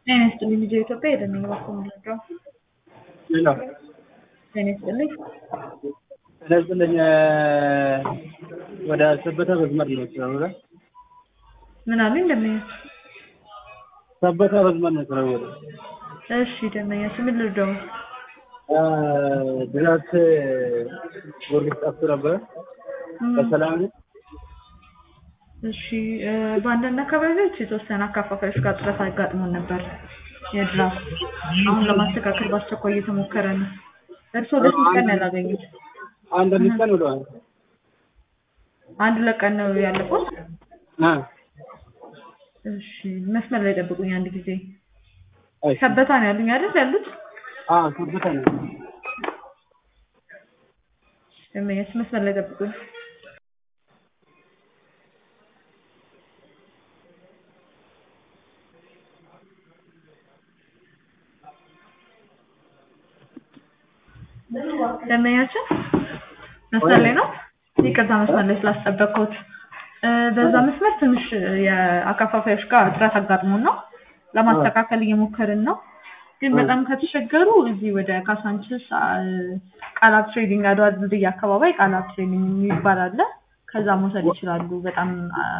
ጤና ይስጥልኝ ልጄ ኢትዮጵያ የደነኝ እባክዎ ምንድነው? ሌላ ጤና ይስጥልኝ ጤና ይስጥልኝ ወደ ሰበታ በዝመድ ነው ስራ ወደ ምን አሉኝ ደንበኛ? ሰበታ በዝመድ ነው ስራ ወደ እሺ ደንበኛችን ምን ልርዳው? ድራት ጊዮርጊስ ጠፍቶ ነበረ በሰላም ነው? እሺ በአንዳንድ አካባቢዎች የተወሰነ አካፋፋዮች ጋር ጥረት አጋጥሞን ነበር የድራፍት አሁን ለማስተካከል በአስቸኳይ እየተሞከረ ነው። እርስዎ ለስንት ቀን ነው ያላገኙት? አንድ አምስት ቀን ብለዋል። አንድ ሁለት ቀን ነው ያለፈው? አ እሺ መስመር ላይ ጠብቁኝ አንድ ጊዜ። እሺ ሰበታ ነው ያሉኝ አይደል ያሉት? አ ሰበታ ነው። ደንበኛችን መስመር ላይ ጠብቁኝ። ደንበኛችን መስመር ላይ ነው? ይቅርታ መስመር ላይ ስላስጠበቅኩት። በዛ መስመር ትንሽ የአከፋፋዮች ጋር እጥረት አጋጥሞን ነው ለማስተካከል እየሞከርን ነው። ግን በጣም ከተቸገሩ እዚህ ወደ ካሳንችስ ቃላት ትሬዲንግ አድዋ ድልድይ አካባቢ ቃላት ትሬዲንግ የሚባል አለ። ከዛ መውሰድ ይችላሉ። በጣም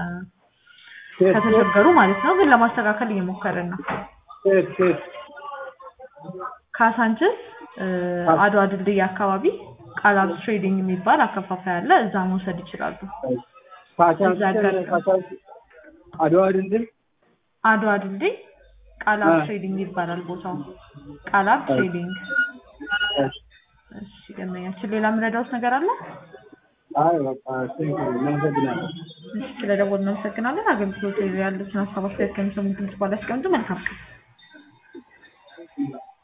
ከተቸገሩ ማለት ነው። ግን ለማስተካከል እየሞከርን ነው። ሴት ሴት ካሳንችስ አድዋ ድልድይ አካባቢ ቃላት ትሬዲንግ የሚባል አከፋፋይ አለ። እዛ መውሰድ ይችላሉ። ካሳንስ እዛ ጋር- ካሳንስ አድዋ ድልድይ አድዋ ድልድይ ቃላት አ። ትሬዲንግ ይባላል ቦታው። ቃላት ትሬዲንግ። እሺ እሺ ደንበኛችን ሌላ የምረዳውት ነገር አለ? አይ በቃ ቴንክ ዩ እናመሰግናለን። እሺ ስለደወልን እናመሰግናለን። አገልግሎት ያሉትን ሀሳብ አስተያየት ከሚሰሙ ድምጽ በኋላ ያስቀምጡ። መልካም ቀን።